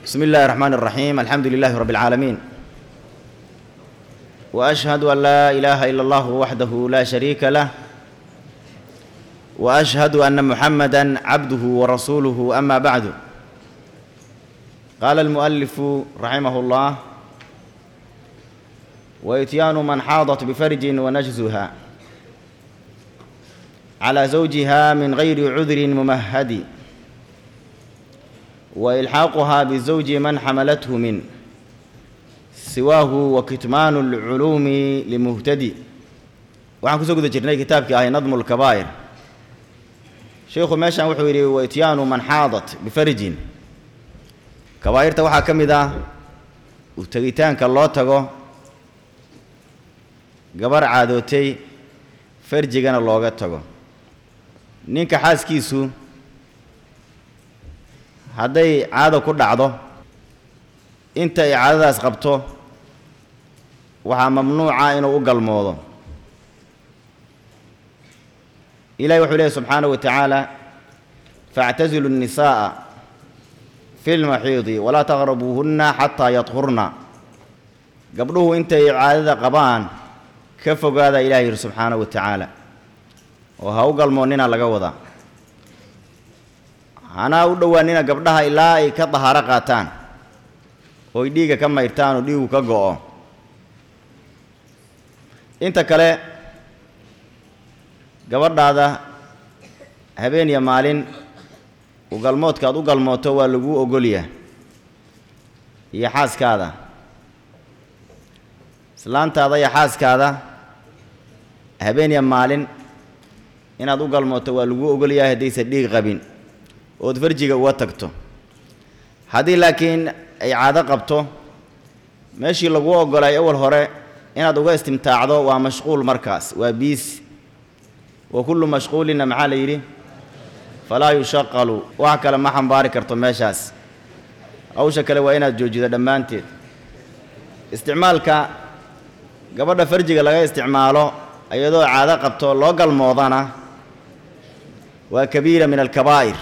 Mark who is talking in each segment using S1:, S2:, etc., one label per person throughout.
S1: بسم الله الرحمن الرحيم الحمد لله رب العالمين واشهد ان لا اله الا الله وحده لا شريك له واشهد ان محمدا عبده ورسوله اما بعد قال المؤلف رحمه الله واتيان من حاضت بفرج ونجزها على زوجها من غير عذر ممهد والحاقها بزوج من حملته من سواه وكتمان العلوم لمهتدي waxaan kusoo guda jirnay kitaabkii ahay nadmu lkabaa'ir sheikhu meeshan wuxuu yidhi waityaanu man xaadat bifarjin kabaa'irta waxaa ka mid ah u tegitaanka loo tago gabar caadootay farjigana looga tago ninka xaaskiisu hadday caado ku dhacdo inta ay caadadaas qabto waxaa mamnuuca inuu u galmoodo ilahi wuxuu leehy subxaanaه wa tacaala faاctazilu الnisaaءa fi اlmaxiidi walaa taqrabuuhunna xataa yadhurna gabdhuhu intay caadada qabaan ka fogaada ilahi yidhi subxaanaه wa tacaala oo ha u galmoonnina laga wadaa hanaa u dhowaanina gabdhaha ilaa ay ka dahaaro qaataan ooy dhiigga ka mayrtaan oo dhiigu ka go'o inta kale gabadhaada habeen iyo maalin u galmoodka aad u galmooto waa laguu ogolyaa iyo xaaskaada islaantaada iyo xaaskaada habeen iyo maalin inaad u galmooto waa laguu ogolyahay haddaysa dhiig qabin ood farjiga uga tagto haddii laakiin ay caado qabto meeshii laguu oggolay awal hore inaad uga istimtaacdo waa mashquul markaas waa biis wa kullu mashquulinna maxaa la yidhi falaa yushaqalu wax kale ma xambaari karto meeshaas hawsha kale waa inaad joojido dhammaanteed isticmaalka gabadha farjiga laga isticmaalo iyadoo caado qabto loo galmoodana waa kabiira min alkabaa'ir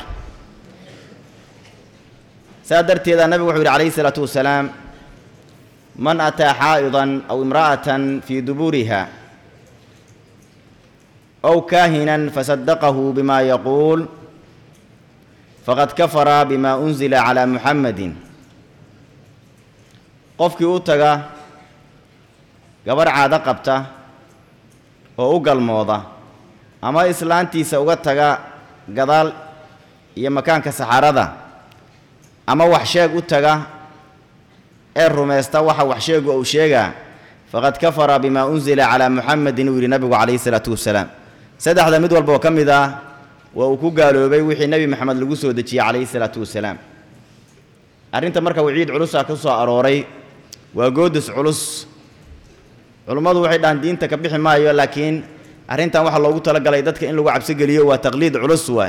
S1: saa darteeda nabigu wuxuu yidhi calayhi isalaatu wasalaam man ataa xaa'idan aw imra'atan fii duburiha aw kaahinan fasadaqahu bima yaquul faqad kafara bima unzila calaa muxammadin qofkii u taga gabarh caado qabta oo u galmooda ama islaantiisa uga taga gadaal iyo makaanka saxarada ama wax sheeg u taga ee rumaysta waxa wax sheegu uu sheegaa faqad kafara bima unzila calaa muxamedin uu yidhi nabigu calayhi isalaatu wasalaam saddexda mid walba oo ka mid ah waa uu ku gaaloobay wixii nebi maxamed lagu soo dejiyey calayhi isalaatu wasalaam arrinta marka waciid culusaa ka soo arooray waa goodis culus culummadu waxay dhahaan diinta ka bixi maayo laakiin arrintan waxaa loogu talagalay dadka in lagu cabsigeliyo waa taqliid culus waay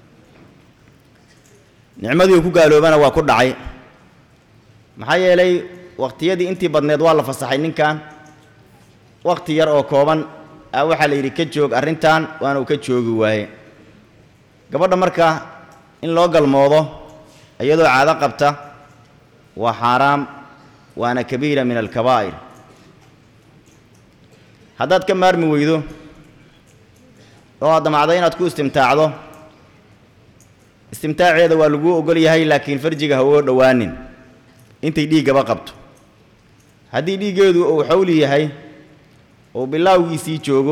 S1: nicmadii uu ku gaaloobana waa ku dhacay maxaa yeelay wakhtiyadii intii badneed waa la fasaxay ninkan wakhti yar oo kooban a waxaa la yidhi ka joog arrintan waana uu ka joogi waaye gabadha marka in loo galmoodo iyadoo caado qabta waa xaaraam waana kabiira min alkabaa'ir haddaad ka maarmi weydo oo aad damacdo inaad ku istimtaacdo istimtaaceeda waa laguu ogol yahay laakiin farjiga ha uga dhowaanin intay dhiiggaba qabto haddii dhiiggeedu uu xawli yahay oo bilaawgiisii joogo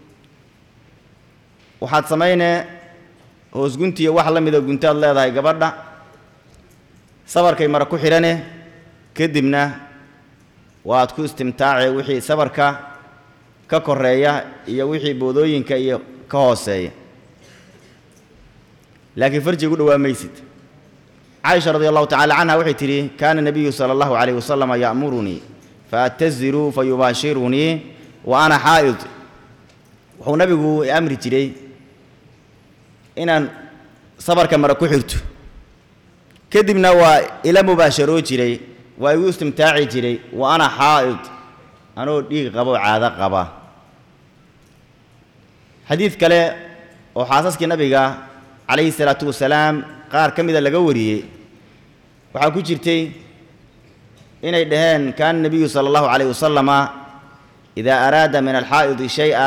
S1: waxaad samaynee hoos guntiya wax la mida guntaad leedahay gabadha sabarkay mara ku xidhane kadibna waad ku istimtaace wixii sabarka ka koreeya iyo wixii boodooyinka iyo ka hooseeya laakiin farjiga u dhowaa maysid caaisha radi allahu tacala canha waxay tidhi kaana nabiyu sala allahu calayh wasalama ya'murunii faataziruu fa yubaashirunii wa ana xaa'id wuxuu nabigu amri jiray inaan sabarka mara ku xirto kadibna waa ila mubaasharoo jiray waa igu istimtaaci jiray wa ana xaa'id anoo dhiig qabo caado qaba xadiid kale oo xaasaskii nabiga calayhi salaatu wasalaam qaar ka mida laga wariyey waxaa ku jirtay inay dhaheen kaana nebiyu sala allahu calayh wasalama idaa araada min alxaa'idi shay-a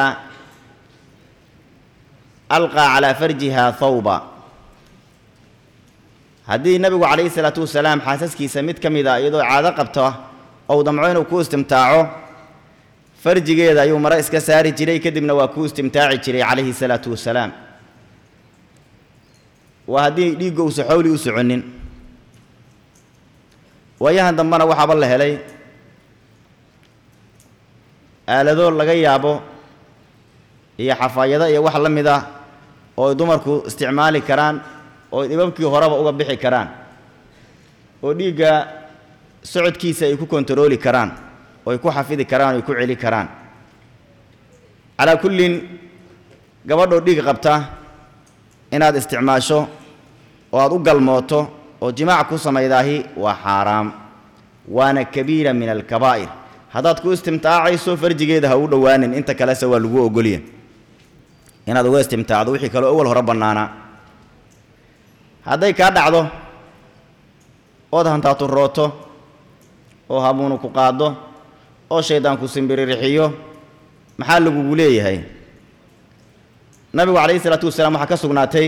S1: alqaa calaa farjiha thawba haddii nebigu calayhi salaatu wasalaam xaasaskiisa mid ka mid a iyadoo caado qabto ou damco inuu ku istimtaaco farjigeeda ayuu mare iska saari jiray kadibna waa ku istimtaaci jiray calayhi salaatu wasalaam waa haddii dhiigga uusa xowli u soconin waayahan dambena waxaaba la helay aalado laga yaabo iyo xafaayado iyo wax la mid ah oo ay dumarku isticmaali karaan oo ay dhibabkii horeba uga bixi karaan oo dhiigga socodkiisa ay ku kontarooli karaan oo ay ku xafidi karaan oo ay ku celi karaan calaa kullin gabadhoo dhiig qabta inaad isticmaasho oo aad u galmooto oo jimaac ku samaydaahi waa xaaraam waana kabiira min alkabaa'ir haddaad ku istimtaacayso farjigeeda ha u dhowaanin inta kalese waa lagu ogolya inaad uga istimtaacdo wixii kaleo awal hore bannaanaa hadday kaa dhacdo ood hantaaturooto oo hamuunu ku qaaddo oo shaydaan ku simbirirxiyo maxaa lagugu leeyahay nabigu calayhi isalaatu wasalaam waxaa ka sugnaatay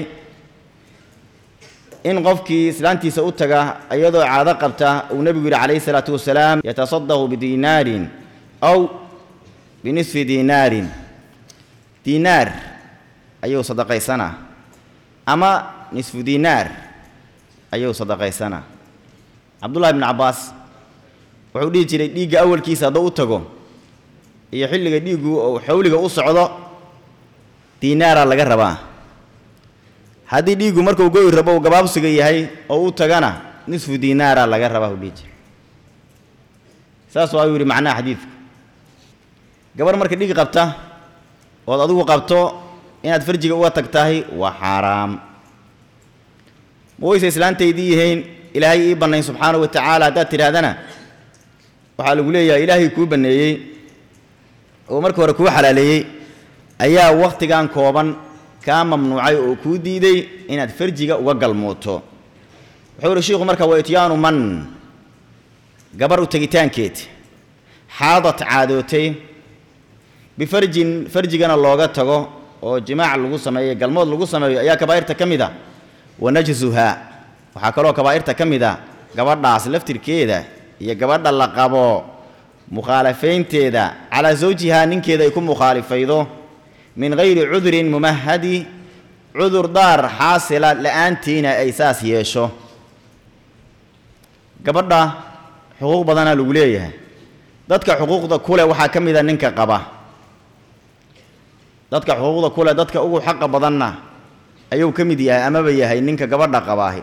S1: in qofkii islaantiisa u taga iyadoo caado qabta uu nebigu yidhi calayhi salaatu wasalaam yatasadaqu bidiinaarin aw binisfi diinaarin diinaar ayuu sadaqaysanaa ama nisfu diinaar ayuu sadaqaysanaa cabdullahi bnu cabbaas wuxuu dhihi jiray dhiigga awalkiisa hadduu u tago iyo xilliga dhiiggu ou xawliga u socdo diinaaraa laga rabaa haddii dhiiggu markuu go'i rabo uu gabaabsiga yahay oo u tagana nisfu diinaaraa laga rabaa u dhihi jiray saas waa uu yidhi macnaha xadiidku gabarh marka dhiig qabta ood adigu qabto inaad farjiga uga tagtahay waa xaaraam ma wayse islaantaydii yihiin ilaahay ii bannayn subxaanahu wa tacaala haddaad tidhaahdana waxaa lagu leeyahay ilaahay kuu banneeyey oo marka hore kuu xalaaleeyey ayaa wakhtigan kooban kaa mamnuucay oo kuu diiday inaad farjiga uga galmooto wuxuu yihi shiikhu marka wa ityaanu man gabar u tegitaankeed xaadad caadootay bifarjin farjigana looga tago oo jimaac lagu sameeyo galmood lagu sameeyo ayaa kabaa'irta ka mid a wa najsuhaa waxaa kaloo kabaa'irta ka mid a gabadhaas laftirkeeda iyo gabadha la qabo mukhaalafaynteeda calaa zawjihaa ninkeeda ay ku mukhaalifaydo min hayri cudurin mumahadi cudur daar xaasila la'aantiina ay saas yeesho gabadha xuquuq badanaa lagu leeyahay dadka xuquuqda kule waxaa ka mid a ninka qaba dadka xuquuqda kule dadka ugu xaqa badanna ayuu ka mid yahay amaba yahay ninka gabadha qabaahi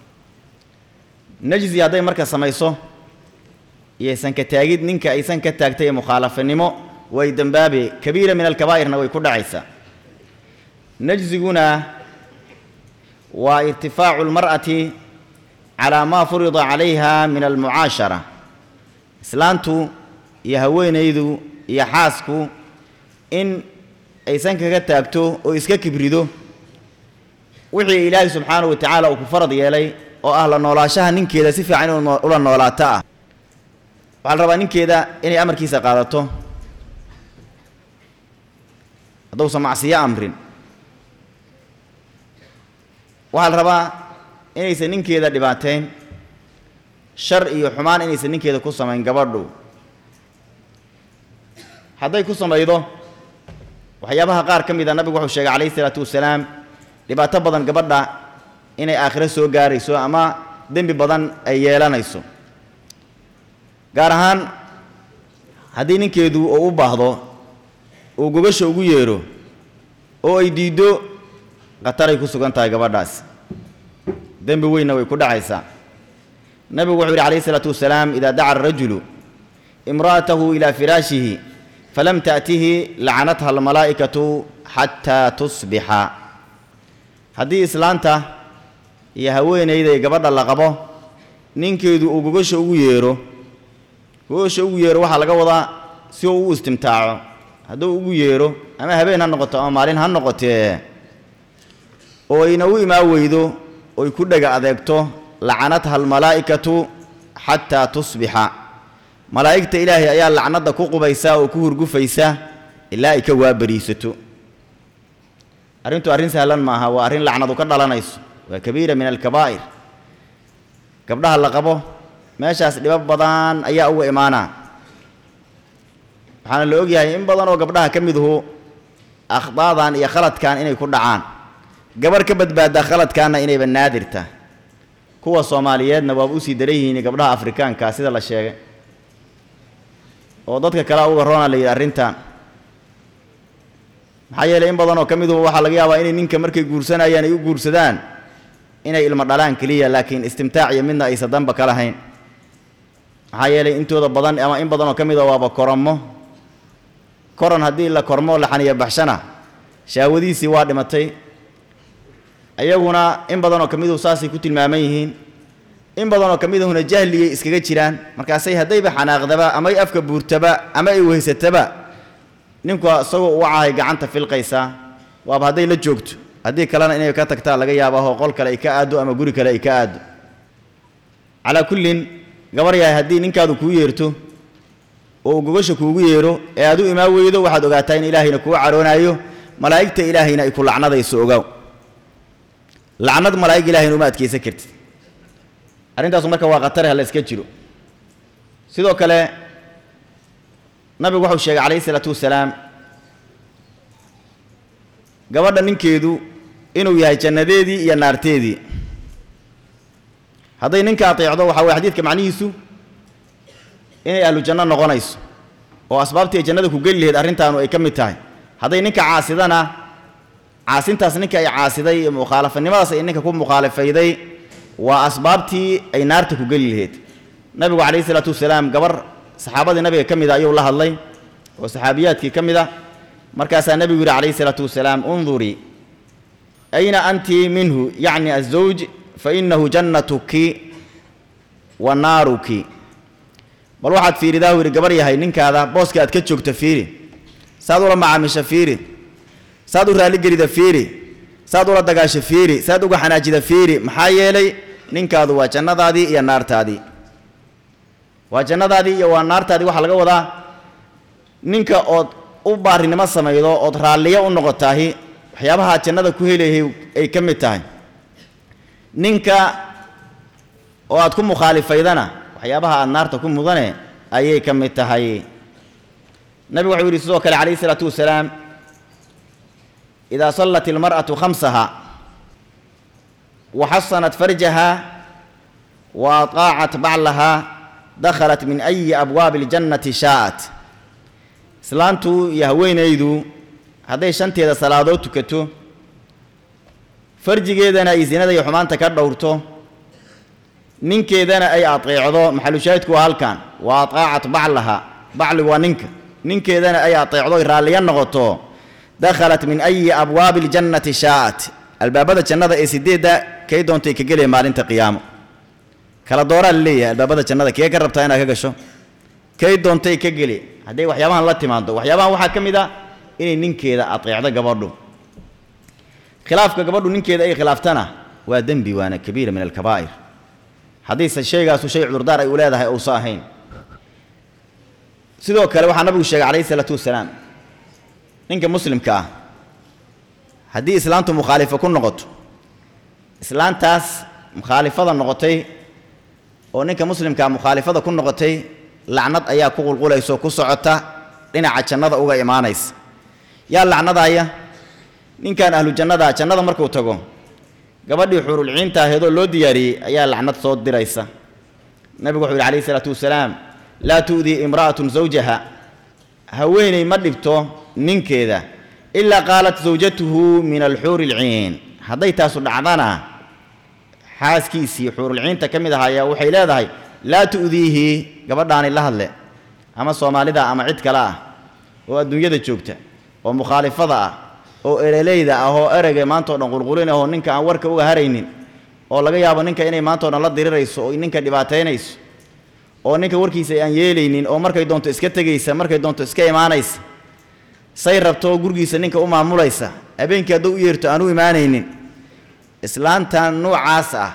S1: najzi hadday marka samayso iyo sanka taagid ninka aysan ka taagtay ee mukhaalafanimo way dembaabe kabiira min alkabaa'irna way ku dhacaysaa najziguna waa irtifaacu lmar'ati calaa maa furida calayha min almucaashara islaantu iyo haweenaydu iyo xaasku in aysan kaga taagto oo iska kibrido wixii ilaahay subxaanahu wa tacaala uu ku farad yeelay oo ah la noolaashaha ninkeeda si fiican inuu ula noolaato ah waxaa la rabaa ninkeeda inay amarkiisa qaadato hadduusan macsiyo amrin waxaa la rabaa inaysan ninkeeda dhibaateyn shar iyo xumaan inaysan ninkeeda ku samayn gabadhu hadday ku samaydo waxyaabaha qaar ka mid a nabigu wuxuu sheegay calayhi isalaatu wasalaam dhibaato badan gabadha inay aakhiro soo gaarayso ama dembi badan ay yeelanayso gaar ahaan haddii ninkeedu uu u baahdo uu gogasha ugu yeedho oo ay diiddo khataray ku sugan tahay gabadhaas dembi weynna way ku dhacaysaa nabigu wuxuu yidhi calayhi isalaatu wasalaam idaa daca arajulu imra'atahu ilaa firaashihi falam ta'tihi lacanatha almalaa'ikatu xataa tusbixa haddii islaanta iyo haweenayda iyo gabadha la qabo ninkeedu uu gogasha ugu yeedho gogasha ugu yeedho waxaa laga wadaa si uu u istimtaaco hadduu ugu yeedho ama habeen ha noqoto ama maalin ha noqotee oo ayna u imaan weydo oy ku dhega adeegto lacanatha almalaa'ikatu xataa tusbixa malaa'igta ilaahay ayaa lacnadda ku qubaysa oo ku hurgufaysa ilaa ay ka waabariisato arrintu arrin sahlan maaha waa arrin lacnadu ka dhalanayso waa kabiira min alkabaa'ir gabdhaha la qabo meeshaas dhibab badan ayaa uga imaanaa waxaana la ogyahay in badan oo gabdhaha ka miduhu akhdaadan iyo khaladkan inay ku dhacaan gabarh ka badbaaddaa khaladkaanna inayba naadirta kuwa soomaaliyeedna waaba usii daran yihiin gabdhaha afrikaanka sida la sheegay oo dadka kale uga roona la yidhi arrintan maxaa yeelay in badan oo ka miduhu waxaa laga yaabaa inay ninka markay guursanayaan ay u guursadaan inay ilmo dhalaan keliya laakiin istimtaac iyo midna aysa danba ka lahayn maxaa yeelay intooda badan ama in badan oo ka mida waaba koromo koron haddii la kormo la xaniya baxshana shaawadiisii waa dhimatay iyaguna in badan oo ka miduhu saasay ku tilmaaman yihiin in badan oo ka midahuna jahliyay iskaga jiraan markaasay haddayba xanaaqdaba amay afka buurtaba ama ay weysataba ninku isagoo u cahay gacanta filqaysaa waaba hadday la joogto haddii kalena inay ka tagtaa laga yaabaaho qol kale ay ka aaddo ama guri kale ay ka aaddo calaa kullin gabar yahay haddii ninkaadu kuu yeerto oo uu gogasha kuugu yeero ee aad u imaan weydo waxaad ogaataa in ilaahayna kuu caroonaayo malaa'igta ilaahayna ay ku lacnadayso ogaaw lacnad malaa'ig ilaahayna uma adkaysan kartid arrintaasu marka waa khatare ha la iska jiro sidoo kale nabigu wuxuu sheegay calayhi isalaatu wasalaam gabadha ninkeedu inuu yahay jannadeedii iyo naarteedii hadday ninka ateecdo waxaa weye xadiidka macnihiisu inay ahlu janno noqonayso oo asbaabtii ay jannada ku geli lahayd arrintaanu ay ka mid tahay hadday ninka caasidana caasintaas ninka ay caasiday iyo mukhaalafanimadaas ay ninka ku mukhaalafayday waa asbaabtii ay naarta ku geli lahayd nabigu calayhi isalaatu wasalaam gabar saxaabadii nabiga ka mida ayuu la hadlay oo saxaabiyaadkii ka mid ah markaasaa nebigu yidhi calayhi isalaatu wasalaam undurii ayna anti minhu yacni azawj fa innahu jannatuki wa naaruki bal waxaad fiiridaa yidhi gabar yahay ninkaada booska aad ka joogta fiiri saad ula macaamisha fiiri saad u raalligelida fiiri saad ula dagaasho fiiri saad uga xanaajida fiiri maxaa yeelay ninkaadu waa jannadaadii iyo naartaadii waa jannadaadii iyo waa naartaadii waxaa laga wadaa ninka ood u baarinimo samaydo ood raalliyo u noqotaahi waxyaabaha aad jannada ku helayhay ay ka mid tahay ninka oo aad ku mukhaalifaydana waxyaabaha aad naarta ku mudane ayay ka mid tahay nabigu wuxuu yidhi sidoo kale calayhi isalaatu wasalaam idaa sallat ilmar'atu khamsaha wa xasanat farjaha wa ataacat baclaha dakhalat min ayi abwaabi اljannati shaa'at islaantu iyo haweenaydu hadday shanteeda salaadood tukato farjigeedana ay sinada iyo xumaanta ka dhowrto ninkeedana ay ateecdo maxalushaahidku waa halkan wa ataacat baclaha bacligu waa ninka ninkeedana ay ateecdo ay raalliya noqoto dakhalat min ayi abwaabi اljannati shaa'at albaabada jannada ee sideedda kay doontay ka gelaya maalinta qiyaamo kala dooraa la leeyahay albaabada jannada kee ka rabtaa inaad ka gasho kay doontay ka geli hadday waxyaabahan la timaado waxyaabahan waxaa ka mid a inay ninkeeda ateecdo gabadhu khilaafka gabadhu ninkeeda ay khilaaftana waa dembi waana kabiira min alkabaa'ir haddiise shaygaasu shay cudurdaar ay u leedahay uusa ahayn sidoo kale waxaa nabigu sheegay calayhi isalaatu wasalaam ninka muslimka ah haddii islaantu mukhaalifo ku noqoto islaantaas mukhaalifada noqotay oo ninka muslimkaa mukhaalifada ku noqotay lacnad ayaa ku qulqulayso ku socota dhinaca jannada uga imaanaysa yaa lacnadaaya ninkan ahlu jannada jannada markuu tago gabadhii xurulciinta aheedoo loo diyaariyey ayaa lacnad soo diraysa nabigu wuxuu yidhi calayhi isalaatu wasalaam laa tu'dii imra'atun zawjaha haweeney ma dhibto ninkeeda ilaa qaalat zawjatuhu min alxuuri alciin hadday taasu dhacdana xaaskiisii xuurulciinta ka mid ahaayaa waxay leedahay laa tu'diihi gabadhaani la hadle ama soomaalida ama cid kale ah oo adduunyada joogta oo mukhaalifada ah oo ereleyda ah oo ereyga maantao dhan qulqulin ahoo ninka aan warka uga haraynin oo laga yaabo ninka inay maantao dhan la dirirayso oo ninka dhibaataynayso oo ninka warkiisa aan yeelaynin oo markay doonto iska tegaysa markay doonto iska imaanaysa say rabto gurigiisa ninka u maamulaysa habeenkii hadduu u yeerto aan u imaanaynin islaantan noocaas ah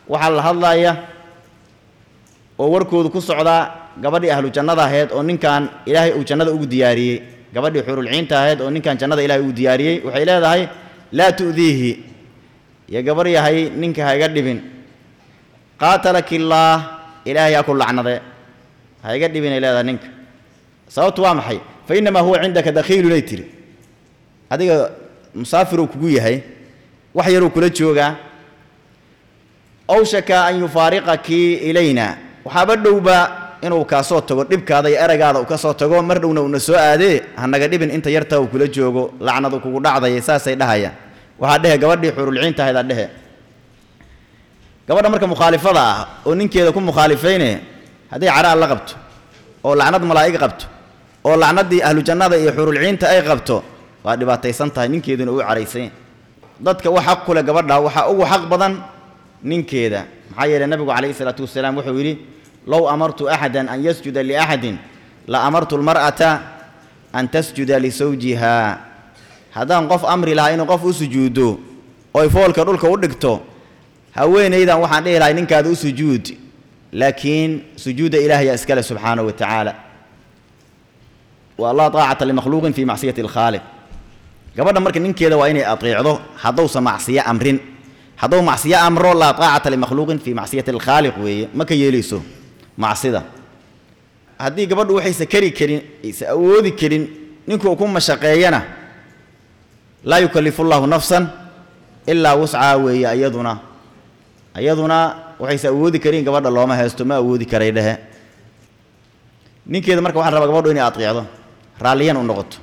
S1: waxaa la hadlaya oo warkoodu ku socdaa gabadhii ahlu jannada ahayd oo ninkan ilaahay uu jannada ugu diyaariyey gabadhii xurulciinta ahayd oo ninkan jannada ilaahay ugu diyaariyey waxay leedahay laa tu'diihi iyo gabar yahay ninka ha iga dhibin qaatalakillaah ilaahay ha ku lacnade ha iga dhibinay leedahay ninka sababtu waa maxay fa innamaa huwa cindaka dakhiilunay tiri adiga musaafiruu kugu yahay wax yaruu kula joogaa awshaka an yufaariqakii ilayna waxaaba dhowba inuu kaa soo tago dhibkaada iyo eragaada uu ka soo tago mar dhowna uuna soo aadee hanaga dhibin inta yarta uu kula joogo lacnadu kugu dhacdaya saasay dhahayaan waxaa dhehe gabadhii xurulciinta ahaydaa dhehe gabadha marka mukhaalifada ah oo ninkeeda ku mukhaalifayne hadday caraal la qabto oo lacnad malaa'ig qabto oo lacnaddii ahlu jannada iyo xurulciinta ay qabto waa dhibaataysan tahay ninkeeduna uu caraysan dadka wax xaq ku leh gabadha waxaa ugu xaq badan ninkeeda maxaa yeelay nabigu calayhi salaatu wasalaam wuxuu yidhi low amartu axadan an yasjuda liaxadin la amartu lmar'ata an tasjuda lisawjiha haddaan qof amri lahaa inuu qof u sujuuddo oy foolka dhulka u dhigto haweenaydan waxaan dhihi lahay ninkaada u sujuud laakiin sujuudda ilaahaya iskale subxaanahu wa tacaala wa laa taacata limakhluuqin fii macsiyati alkhaaliq gabadha marka ninkeeda waa inay ateecdo haddowsa macsiyo amrin hadduu macsiyo amro laa taacata limakhluuqin fii macsiyati alkhaaliq weeye ma ka yeelayso macsida haddii gabadhu waxaysa kari karin aysa awoodi karin ninkuu ku mashaqeeyana laa yukallifu llahu nafsan ilaa wuscaa weeye iyaduna iyaduna waxaysa awoodi karin gabadha looma haysto ma awoodi karay dhehe ninkeeda marka waxaan rabaa gabadhu inay ateecdo raalliyan u noqoto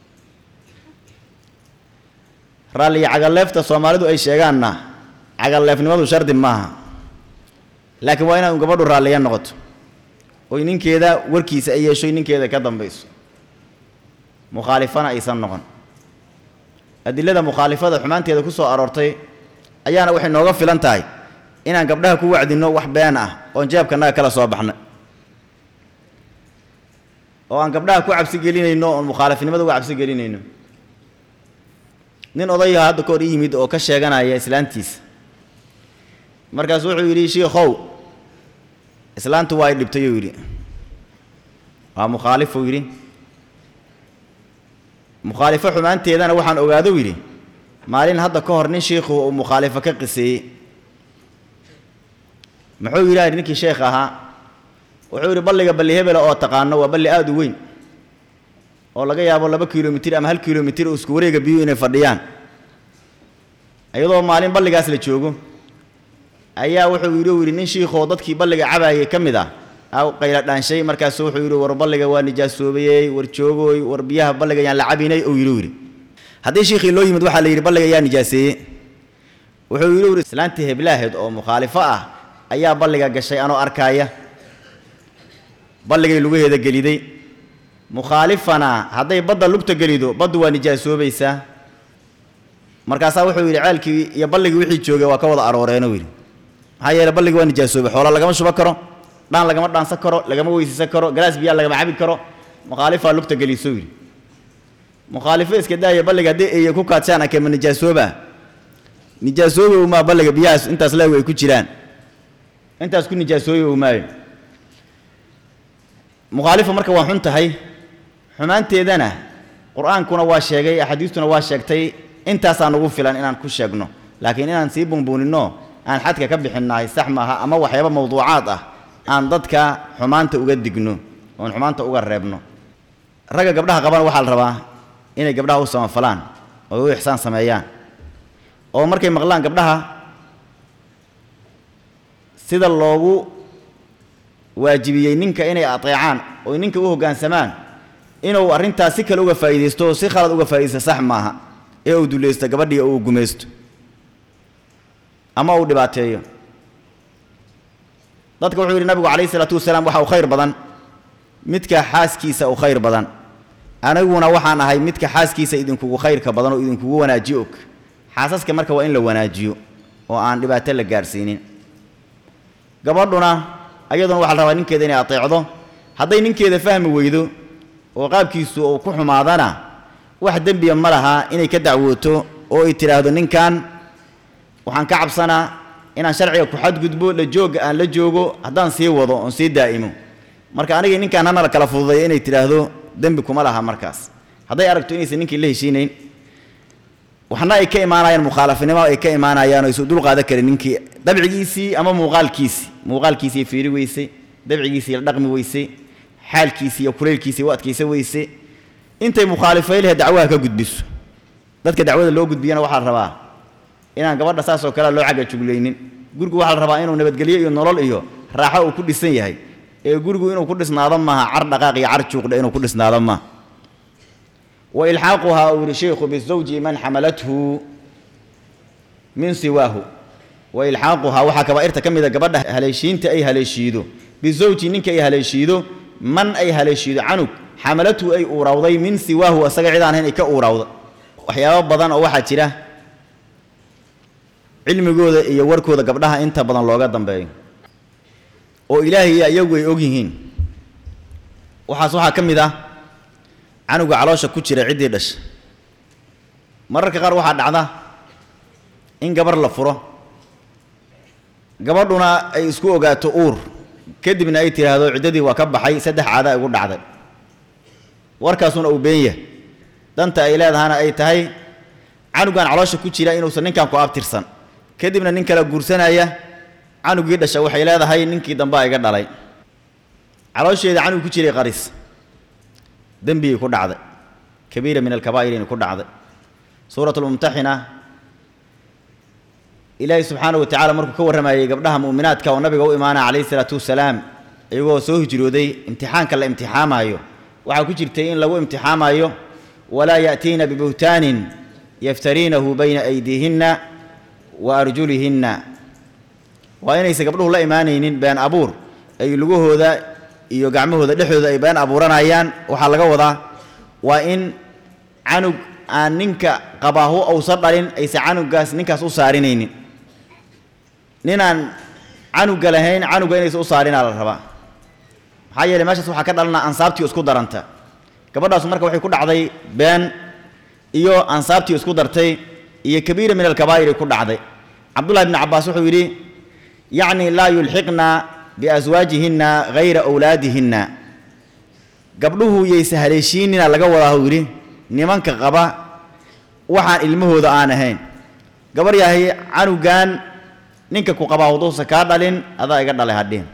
S1: raalliya cagalleefta soomaalidu ay sheegaanna cagalleefnimadu shardi maaha laakiin waa inaad gabadhu raalliya noqoto oy ninkeeda warkiisa ay yeeshoy ninkeeda ka dambayso mukhaalifana aysan noqon adilada mukhaalifada xumaanteeda ku soo aroortay ayaana waxay nooga filan tahay inaan gabdhaha ku wacdinno wax been ah oon jeebkanaga kala soo baxna oo aan gabdhaha ku cabsi gelinayno oon mukhaalifnimada uga cabsi gelinayno nin odayaha hadda kahor i yimid oo ka sheeganaya islaantiisa markaasu wuxuu yidhi shiikhow islaantu waa y dhibtay uu yidhi waa mukhaalifuu yidhi mukhaalifo xumaanteedana waxaan ogaadou yidhi maalin hadda ka hor nin shiikhu uu mukhaalifo ka qiseeyey muxuu yidhaha ninkii sheekh ahaa wuxuu yidhi balliga balli hebela oo taqaano waa balli aada u weyn oo laga yaabo laba kilomitir ama hal kilomitir oo isku wareega biyuhu inay fadhiyaan iyadoo maalin balligaas la joogo ayaa wuxuu yidhi u yidhi nin shiikhoo dadkii balliga cabaayay ka mid ah a qayla dhaanshay markaasu wuxuu yidhi war balliga waa nijaasoobayey war joogooy war biyaha balliga yaan la cabinay uu yidhi u yidhi haddii shiikhii loo yimid waxaa la yidhi balliga yaa nijaaseeye wuxuu yidhi u yidhi islaantii heblaaheed oo mukhaalifo ah ayaa balliga gashay anoo arkaaya balligay lugaheeda geliday mukhaalifana hadday badda lugta gelido baddu waa nijaasoobaysaa markaasaa wuxuu yidhi ceelkii iyo balligii wixii joogay waa ka wada arooreenuu yidhi maxaa yeele balligii waa nijaasoobay xoola lagama shuba karo dhaan lagama dhaansan karo lagama weysaysan karo galaas biyaa lagama cabi karo mukhaalifaa lugta geliso yidhi mukhaalifo iska daaya balliga haddii eeye ku kaadshaan akema nijaasooba nijaasoobi umaa balliga biyahaas intaas leegu ay ku jiraan intaas ku nijaasoobi umaayo mukhaalifo marka waa xun tahay xumaanteedana qur-aankuna waa sheegay axaadiistuna waa sheegtay intaasaa nugu filan inaan ku sheegno laakiin inaan sii bunbuuninno aan xadka ka bixinnahay sax maaha ama waxyaaba mawduucaad ah aan dadka xumaanta uga digno oon xumaanta uga reebno ragga gabdhaha qabana waxaa la rabaa inay gabdhaha u samafalaan oo u ixsaan sameeyaan oo markay maqlaan gabdhaha sida loogu waajibiyey ninka inay ateecaan oo ninka u hoggaansamaan inuu arrintaas si kale uga faa'iidaysto oo si khalad uga faa'iidaysto sax maaha ee uu dulaysto gabadhii oo uu gumaysto ama uu dhibaateeyo dadka wuxuu yidhi nabigu calayhi isalaatu wasalaam waxa uu khayr badan midka xaaskiisa u khayr badan aniguna waxaan ahay midka xaaskiisa idinkugu khayrka badan oo idinkugu wanaajiyo og xaasaska marka waa in la wanaajiyo oo aan dhibaato la gaadhsiinin gabadhuna ayaduna waxaa la rabaa ninkeeda inay ateecdo hadday ninkeeda fahmi weydo oo qaabkiisu uu ku xumaadana wax dembiya ma laha inay ka dacwooto oo ay tidhaahdo ninkan waxaan ka cabsanaa inaan sharciga ku xadgudbo la joogga aan la joogo haddaan sii wado oon sii daa'imo marka anigii ninkaan hana la kala fududeeyo inay tidhaahdo dembi kuma laha markaas hadday aragto inaysan ninkii la heshiinayn waxna ay ka imaanayaan mukhaalafinimo ay ka imaanayaan oo isu dul qaadan karin ninkii dabcigiisii ama muuqaalkiisii muuqaalkiisii fiiri weysay dabcigiisii la dhaqmi weysay xaalkiisii iyo kuleylkiisii u adkaysa weyse intay mukhaalifay lehe dacwaha ka gudbiso dadka dacwada loo gudbiyana waxaa la rabaa inaan gabadha saas oo kale loo cagga juglaynin gurigu waxaa la rabaa inuu nabadgelyo iyo nolol iyo raaxo uu ku dhisan yahay ee gurigu inuu ku dhisnaado maaha car dhaqaaq iyo car juuqdhe inuu ku dhisnaado maaha wa ilxaaquhaa uu yihi sheikhu bizawji man xamalathu min siwaahu wa ilxaaquhaa waxaa kabaa'irta ka mida gabadha haleeshiinta ay haleeshiido bizawji ninka ay haleeshiido man ay haleeshiido canug xamalathu ay uurowday min siwaahu asaga cid aan ahayn ay ka uurowda waxyaabo badan oo waxaa jira cilmigooda iyo warkooda gabdhaha inta badan looga dambeeyo oo ilaahay iyo iyagu ay og yihiin waxaas waxaa ka mid ah canuga caloosha ku jira ciddii dhasha mararka qaar waxaa dhacda in gabar la furo gabadhuna ay isku ogaato uur kadibna ay tidhaahdo ciddadii waa ka baxay saddex caada igu dhacday warkaasuna uu been yahay danta ay leedahana ay tahay canugan caloosha ku jira inuusan ninkan ku abtirsan kadibna nin kala guursanaya canugii dhasha waxay leedahay ninkii dambaa iga dhalay caloosheeda canug ku jiray qaris dembigii ku dhacday kabiira min alkabaa'irina ku dhacday suurat lmumtaxina ilaahay subxaanahu wa tacala markuu ka warramayey gabdhaha mu'minaadka oo nabiga u imaanaya calayhi salaatu wasalaam iyagoo soo hijrooday imtixaanka la imtixaamaayo waxaa ku jirtay in lagu imtixaamayo walaa ya'tiina bibuhtaanin yaftariinahu bayna aydiihinna wa arjulihinna waa inaysan gabdhuhu la imaanaynin been abuur ay lugahooda iyo gacmahooda dhexdooda ay been abuuranayaan waxaa laga wadaa waa in canug aan ninka qabaahu uusan dhalin aysan canugaas ninkaas u saarinaynin ninaan canuga lahayn canuga inaysan u saarinaa la rabaa maxaa yeeley meeshaas waxaa ka dhalana ansaabtii isku daranta gabadhaasu marka waxay ku dhacday been iyo ansaabtii isku dartay iyo kabiira min alkabaa'iri ku dhacday cabdullahi bni cabbaas wuxuu yidhi yacni laa yulxiqna biaswaajihinna hayra awlaadihinna gabdhuhu yaysa haleeshiinina laga wadaa uu yidhi nimanka qaba waxaan ilmahooda aan ahayn gabar yahay canugan ninka ku qabaa wuduusa kaa dhalin adaa iga dhalay hadhihin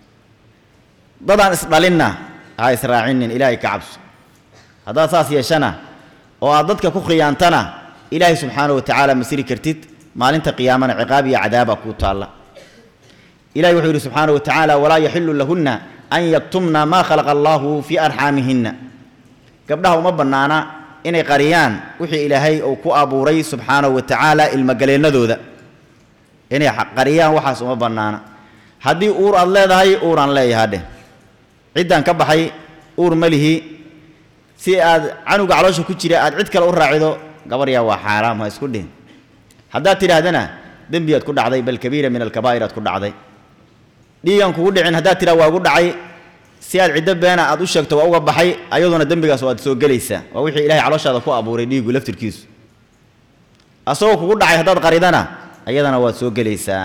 S1: dadaan isdhalinna ha israacinin ilaahay ka cabso haddaad saas yeeshana oo aad dadka ku khiyaantana ilaahay subxaanahu wa tacaala ma siri kartid maalinta qiyaamana ciqaab iyo cadaaba kuu taalla ilahi wuxuu yidhi subxaanahu wa tacaala walaa yaxilu lahunna an yaktumna maa khalaqa allaahu fii arxaamihinna gabdhaha uma bannaana inay qariyaan wixii ilaahay uu ku abuuray subxaanahu wa tacaala ilmogaleennadooda inay qariyaan waxaas uma bannaana haddii uur aad leedahay uuraan leeyaha dheh ciddaan ka baxay uur ma lihi si aad canuga caloosha ku jira aad cid kale u raacido gabaryaa waa xaaraam ha isku dhihin haddaad tidhaahdana dembiyaad ku dhacday bal kabiira min alkabaa'ir aad ku dhacday dhiigan kugu dhicin haddaad tidhah waa gu dhacay si aad ciddo beena aad u sheegto waa uga baxay ayaduna dembigaas waad soo gelaysaa waa wixii ilahay calooshaada ku abuuray dhiigu laftirkiisu asagoo kugu dhacay haddaad qaridana ayadana waad soo gelaysaa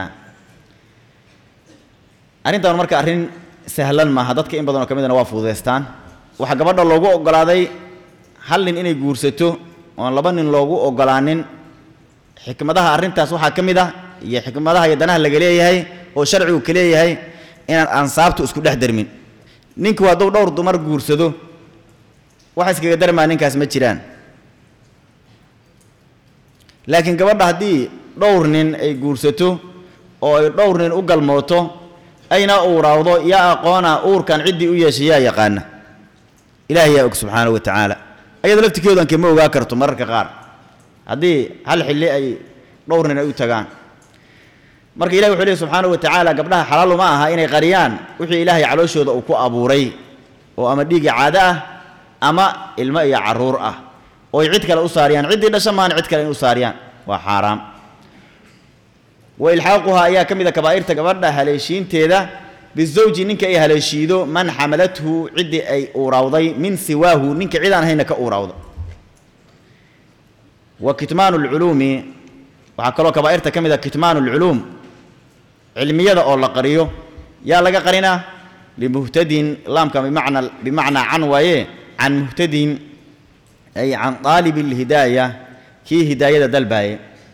S1: arrintan marka arrin sahlan maaha dadka in badan oo ka midana waa fududaystaan waxaa gabadha loogu oggolaaday hal nin inay guursato oon laba nin loogu oggolaanin xikmadaha arrintaas waxaa ka mid ah iyo xikmadaha iyo danaha laga leeyahay oo sharcigu ka leeyahay inaan ansaabtu isku dhex darmin ninku hadduu dhowr dumar guursado wax iskaga darmaa ninkaas ma jiraan laakiin gabadha haddii dhowr nin ay guursato oo ay dhowr nin u galmooto ayna uuraawdo yaa aqoona uurkan ciddii u yeeshay yaa yaqaana ilaahay yaa og subxaanahu wa tacaala ayada laftirkeedan kama ogaa karto mararka qaar haddii hal xilli ay dhowr nin ay u tagaan marka ilahi wuxuu leey subxaanahu wa tacaala gabdhaha xalaal uma aha inay qariyaan wixii ilaahay calooshooda uu ku abuuray oo ama dhiigga caado ah ama ilmo iyo carruur ah oo ay cid kale u saariyaan ciddii dhasha maana cid kale in u saariyaan waa xaaraam wa ilxaaquhaa ayaa ka mid a kabaa'irta gabadha haleeshiinteeda bizawji ninka ay haleeshiido man xamalathu ciddii ay uuraawday min siwaahu ninka cid aan hayna ka uuraawda wa kitmaanu lculuumi waxaa kaloo kabaa'irta ka mid a kitmaanu lculuum cilmiyada oo la qariyo yaa laga qarinaa limuhtadin laamka bimacna bimacnaa can waaye can muhtadin ay can qaalibi alhidaaya kii hidaayada dalbaaye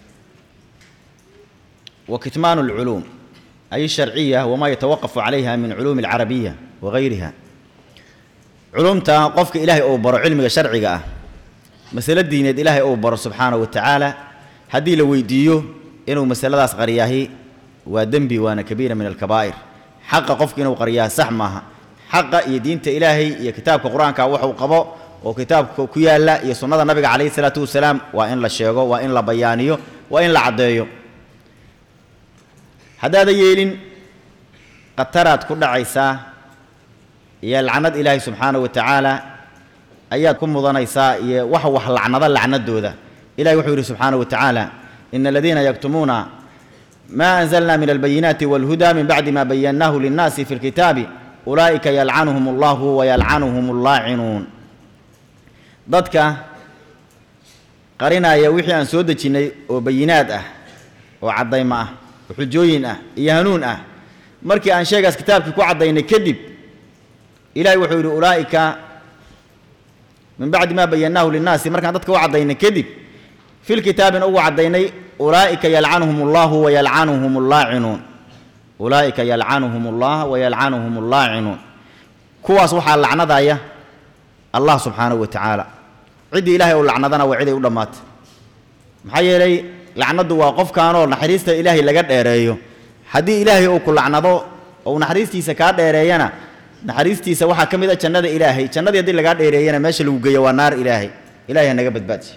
S1: wa kitmaanu alculuum ay sharciya wamaa yatawaqafu calayha min culuumi alcarabiya wagayriha culumta qofka ilaahay uu baro cilmiga sharciga ah masalo diineed ilaahay uu baro subxaanahu wa tacaala haddii la weydiiyo inuu masaladaas qariyaahi waa dembi waana kabiira min alkabaa'ir xaqa qofka inuu qariyaa sax maaha xaqa iyo diinta ilaahay iyo kitaabka qur-aanka waxuu qabo oo kitaabka ku yaalla iyo sunnada nabiga calayhi salaatu wasalaam waa in la sheego waa in la bayaaniyo waa in la caddeeyo haddaadan yeelin khataraad ku dhacaysaa iyo lacnad ilaahay subxaanahu wa tacaala ayaad ku mudanaysaa iyo wax wax lacnada lacnadooda ilahi wuxuu yidhi subxaanahu wa tacaala ina aladiina yaktumuuna ma anzalna min albayinaati walhuda min bacdi ma bayannaahu linnaasi fi lkitaabi ulaa'ika yalcanuhum allahu wayalcanuhum allaacinuun dadka qarinaya wixii aan soo dejinnay oo bayinaad ah oo caddaymo ah oo xujooyin ah iyo hanuun ah markii aan sheegaas kitaabkii ku caddaynay kadib ilahay wuxuu yidhi ulaa'ika min bacdi ma bayannaahu linnaasi markaan dadka u caddaynay kadib fi lkitaabina ugu caddaynay ulaa'ika yalcanuhum allahu wayalcanuhum allaacinuun ulaa'ika yalcanuhum allah wayalcanuhum allaacinuun kuwaas waxaa lacnadaya allah subxaanahu wa tacaala ciddii ilaahay u lacnadana waa ciday u dhammaatay maxaa yeelay lacnaddu waa qofkaanoo naxariista ilaahay laga dheereeyo haddii ilaahay uu ku lacnado ou naxariistiisa kaa dheereeyana naxariistiisa waxaa ka mid a jannada ilaahay jannadii haddii lagaa dheereeyana meesha lagu geeyo waa naar ilaahay ilahay ha naga badbaadiyo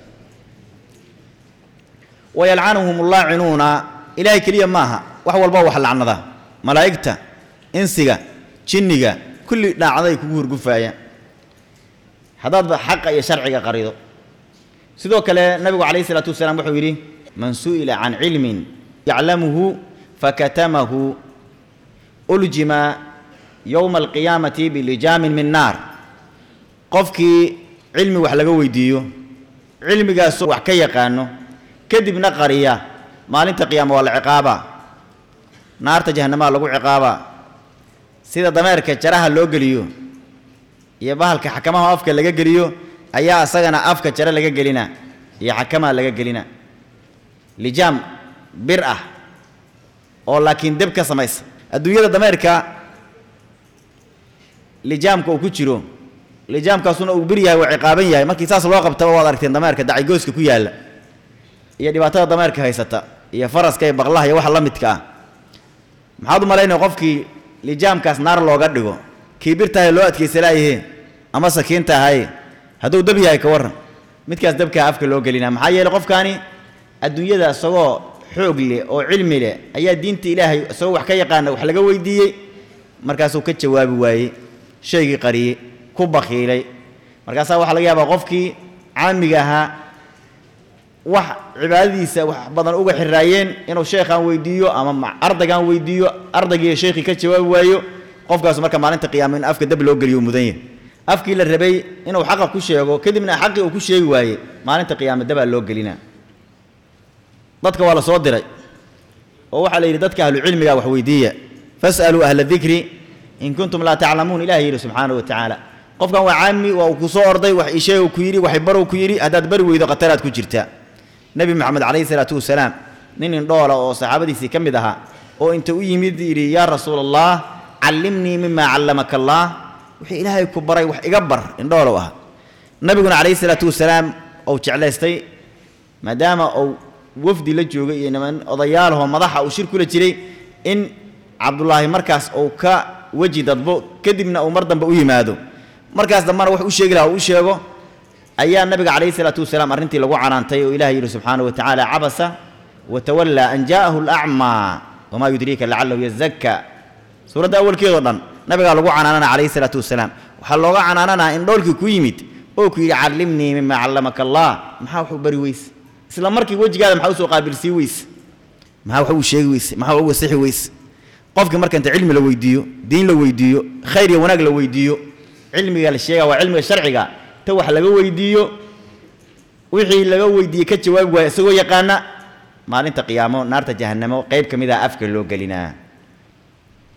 S1: wayalcanuhum allaacinuuna ilaahay keliya maaha wax walba wax lacnada malaa'igta insiga jinniga kulli dhaacdaday kugu hurgufaayaan haddaadba xaqa iyo sharciga qarido sidoo kale nabigu calayhi isalaatu wasalaam wuxuu yidhi man su'ila can cilmin yaclamuhu fakatamahu uljima yowma alqiyaamati bilijaamin min naar qofkii cilmi wax laga weydiiyo cilmigaasoo wax ka yaqaano kadibna qariya maalinta qiyaama waa la ciqaabaa naarta jahanamaa lagu ciqaabaa sida dameerka jaraha loo geliyo iyo bahalka xakamaha afka laga geliyo ayaa asagana afka jare laga gelina iyo xakamaa laga gelina lijaam bir ah oo laakiin deb ka samaysa adduunyada dameerka lijaamka uu ku jiro lijaamkaasuna uu bir yahay waa ciqaaban yahay markii saas loo qabtaba waad aragteen dameerka dacigooska ku yaalla iyo dhibaatada dameerka haysata iyo faraska iyo baqlaha iyo waxa la midka ah maxaad u malaynaya qofkii lijaamkaas naar looga dhigo kii birtahay loo adkaysalaayahe ama sakiinta ahaye hadduu dab yahay ka warran midkaas dabkaa afka loo gelinaa maxaa yeeley qofkaani adduunyada isagoo xoog leh oo cilmi leh ayaa diinta ilaahay isagoo wax ka yaqaana wax laga weydiiyey markaasuu ka jawaabi waayey shaygii qariyey ku bakiilay markaasaa waxaa laga yaabaa qofkii caamiga ahaa wax cibaadadiisa wax badan uga xiraayeen inuu sheekhaan weydiiyo ama ardaygaan weydiiyo ardaygiiyo sheekhii ka jawaabi waayo qofkaas marka maalinta qiyaama in afka dab loo geliyo mudan yahay afkii la rabay inuu xaqa ku sheego kadibna xaqii uu ku sheegi waaye maalinta qiyaama dabaa loo gelinaa dadka waa la soo diray oo waxaa la yidhi dadka ahlucilmiga wax weydiiya fas'aluu ahla dikri in kuntum laa taclamuun ilahi yidhi subxaanahu wa tacaala qofkan waa caami waa uu ku soo orday wax isheegu ku yidhi waxay barow ku yidhi haddaad bari weydo khataraad ku jirtaa nebi moxamed calayhi salaatu wasalaam nin indhoola oo saxaabadiisii ka mid ahaa oo inta u yimid yidhi yaa rasuula allah callimnii mima callamaka allah wixii ilaahay ku baray wax iga bar indhoolow ah nabiguna calayhi salaatu wasalaam ou jeclaystay maadaama uu wafdi la joogay iyo niman odayaalahoo madaxa uu shir kula jiray in cabdullaahi markaas uu ka weji dadbo kadibna uu mar dambe u yimaado markaas dambena wax u sheegi laha uu u sheego ayaa nabiga calayhi salaatu wasalaam arrintii lagu canaantay oo ilahay yidhi subxaanahu wa tacaala cabasa watawallaa an jaa'ahu alacmaa wamaa yudriika lacalahu yazakka suuradda awalkeedoo dhan nabigaa lagu canaanana calayhi salaatu wasalaam waxaa looga canaananaa in dhoolkii ku yimid oo ku yidhi callimnii mima callamaka allah maxaa wax u bari weyse isla markii wejigaada maxaa usoo qaabilsii weyse maxaa wax uu sheegi weyse maxaa u wasixi weyse qofkii marka inta cilmi la weydiiyo diin la weydiiyo khayr iyo wanaag la weydiiyo cilmiga la sheega waa cilmiga sharciga ta wax laga weydiiyo wixii laga weydiiyey ka jawaabi waaya isagoo yaqaana maalinta qiyaamo naarta jahannamo qayb ka mid ah afka loo gelinaa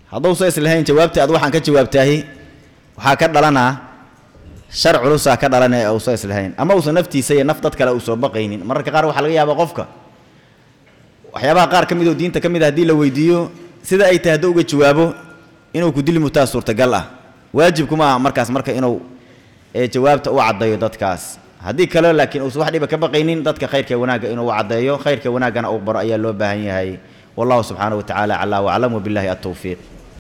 S1: hadduusa islahayn jawaabta aad waxaan ka jawaabtaahi waxaa ka dhalanaa shar culusaa ka dhalan ee uusa islahayn ama uusan naftiisa iyo naf dad kale uu soo baqaynin mararka qaar waxaa laga yaabaa qofka waxyaabaha qaar ka mid oo diinta ka mid a haddii la weydiiyo sida ay tahay hadduu uga jawaabo inuu ku dili mutaa suurtagal ah waajibkuma aha markaas marka inuu ee jawaabta u caddeeyo dadkaas haddii kale laakiin uusan wax dhiba ka baqaynin dadka khayrka wanaagga inuu u caddeeyo khayrka wanaaggana uu baro ayaa loo baahan yahay wallahu subxaanahu wa tacaala calaa waclam wabillahi altowfiiq